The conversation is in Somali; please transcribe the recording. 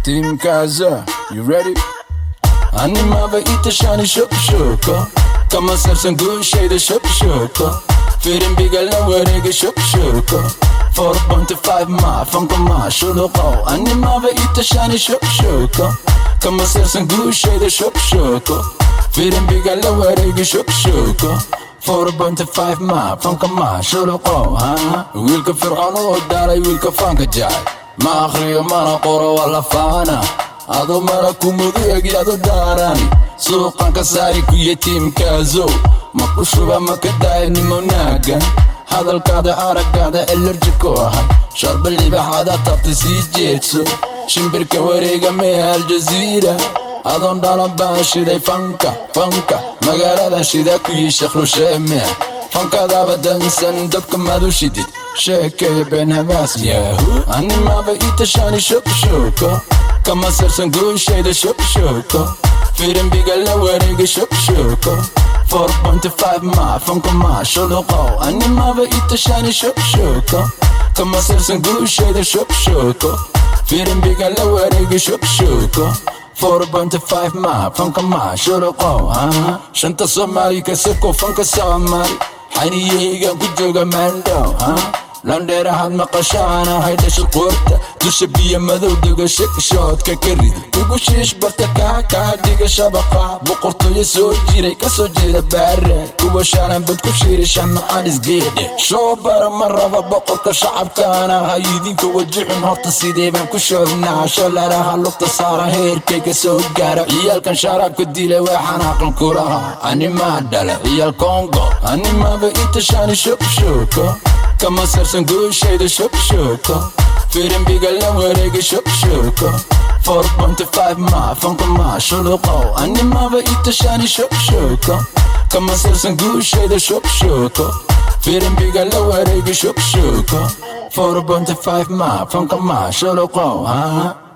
Team Kaza, you ready? Animava itashani shokshoko Kama sarsan gushayda shokshoko Firin bigal na wareega shokshoko 4.5 ma fanka ma shuluqo Animava itashani shokshoko Kama sarsan gushayda shokshoko Firin bigal na wareega shokshoko 4.5 ma fanka ma shuluqo Wiilka fircoon oo daaray wiilka fanka jacay Ma akhriyo mana qoro wala faana adoo mara kumadu egyado daarani suuqan ka saari kuya tiimkaazo ma ku shuba ma ka daaya nimonaagan hadalkaada araggaada elerji ku ahay sharba libaxaada tabta sii jeedso shimbirka wareega mee aljaziira adoon dhalan baan shiday fanka fanka magaalada shida ku yii sheekhrusheeme fankadaaba dansan dabka madu shidid sheekaya been habaas yahu animaba itashani shokshoko kama sarsan guushayda shokshoko firin bigal la wareega shokshoko 4.5 ma fanka ma shuluqo animaba itashani shokshoko kama sarsan guushayda shokshoko firin bigal la wareega shokshoko 4.5 ma fanka ma shuluqo shanta soomaali kasako fanka soomaali xaniyeygan ku jooga maandhow landheerahaad maqashaana haydhasha qoorta dusha biyo madow dega shekshoodka ka rid ugu shiish barta kaa kaa dhiga shabaqa boqortooyo soo jiray kasoo jeeda baare kuwa shaalan bad ku shiirisha macaanis geedhe shoo bara ma raba boqorka shacabkaana ha idinka wajixun horta sidee baan ku shoognaa shalalaha lugta saara heerkayga soo gaara ciyaalkan sharaabka dila waa xanaaqan kulaha animaa dhala ciyaal kongo animaaba itashani shokshoko kama sarsan guushayda shokshoko firin bigal la wareega shokshoko 4.5 ma fanka ma shuluqo animaba itashani shokshoko kama sarsan guushayda shokshoko firin bigal la wareega shokshoko 4.5 ma fanka ma shuluqo